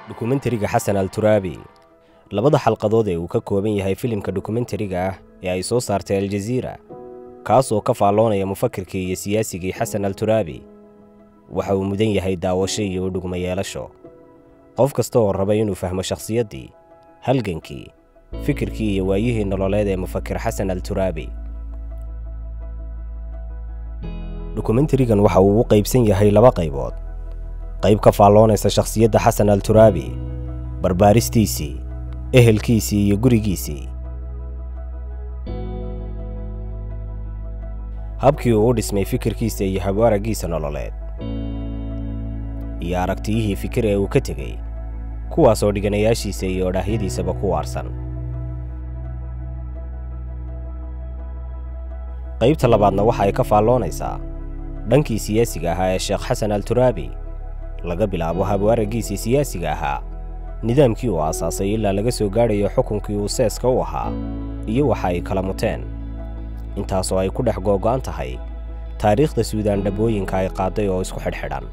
dokumentariga xasan al turaabi labada xalqadood ee uu ka kooban yahay filimka dokumentariga ah ee ay soo saartay aljaziira kaas oo ka faalloonaya mufakirkii iyo siyaasigii xasan al turaabi waxa uu mudan yahay daawasho iyo udhugma yeelasho qof kasta oo raba inuu fahmo shakhsiyaddii halgankii fikirkii iyo waayihii nololeed ee mufakir xasan al turaabi dokumentarigan waxa uu u qaybsan yahay laba qaybood qayb ka faalloonaysa shakhsiyadda xasan al turaabi barbaaristiisii ehelkiisii iyo gurigiisii habkii uu u dhismay fikirkiisa iyo habwaaraggiisa nololeed iyo aragtiyihii fikir ee uu ka tegey kuwaasoo dhiganayaashiisa iyo odhaahyadiisaba ku waarsan qaybta labaadna waxa ay ka faalloonaysaa dhankii siyaasiga ahaa ee sheekh xasan al turaabi laga bilaabo habwaaraggiisii siyaasiga ahaa nidaamkii uu aasaasay ilaa laga soo gaadhayo xukunkii uu seeska u ahaa iyo waxa ay kala muteen intaasoo ay ku dhex googo'an tahay taariikhda suudaan dhabbooyinka ay qaaday oo isku xidhxidhan